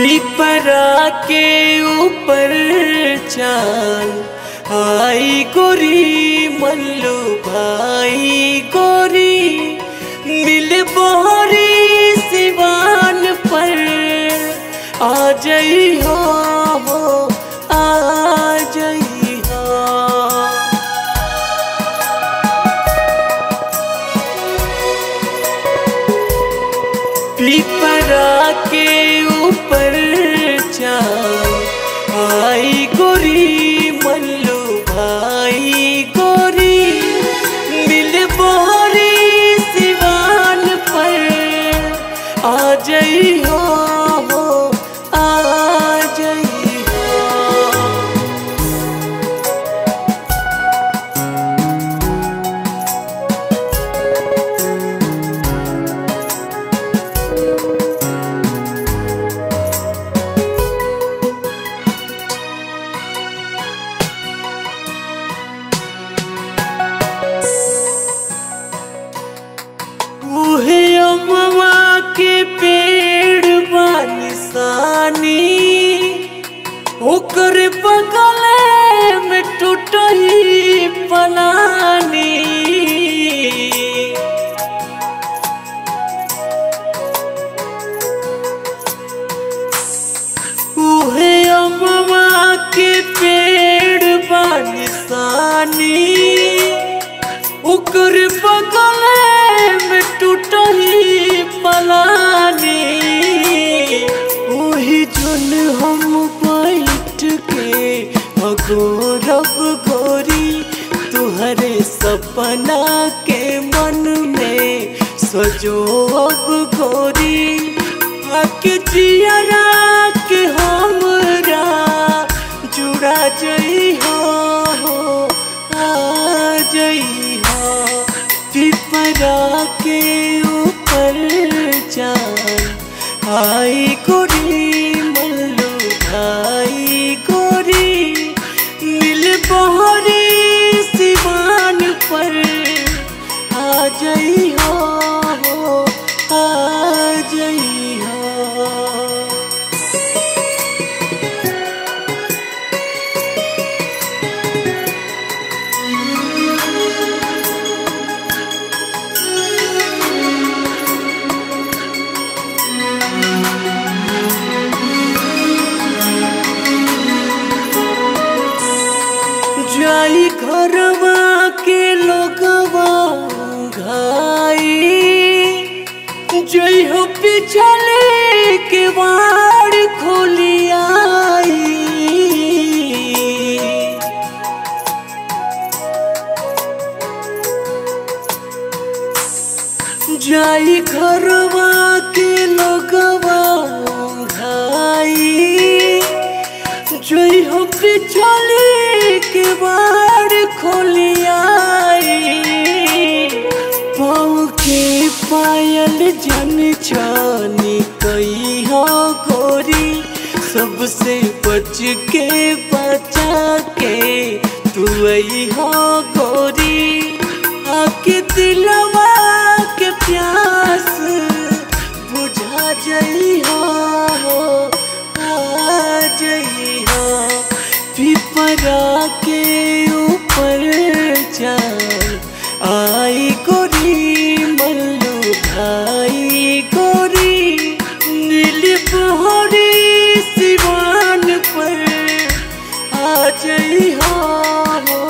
पिपरा के ऊपर चांद आई गोरी मल्लू भाई गोरी मिल बोरी सिवान पर आ जई हो आ जई हो पिपरा के ऊपर चांद आई गोरी मल्लू भाई गोरी मिल बोरी सिवान पर आ जई हो आ जई हो उहे अमवा के पेड़ बानिसानी ओकर बगल में टूटही पलानी उहे अमवा के पेड़ बानिसानी ओकर बगल में टूटही पलानी ओही जुन हम बैठ के अगोरब गोरी तुहरे सपना के मन में सजो अब गोरी आके जियरा के हमरा जुड़ा जई हो आ जई हो पिपरा के ऊपर चांद आई गोरी मल्लू भाई गोरी मिल बहरी सिवान पर आ जई हो आ जई हो जाई घरवा के लोगवा घाई जई हो पिछले के बाड़ खोली आई जाई घरवा के लोगवा घाई जोई हो पिछले के बार खोलियाई पाँव के पायल जन छानी कई हो गोरी सबसे बच के बचा के तू आई हो गोरी आके दिलवा के प्यास बुझा जई हो आ जई हो पिपरा के ऊपर चल आई गोरी मल्लू भाई गोरी नील बहरी सिवान पर आ जई हो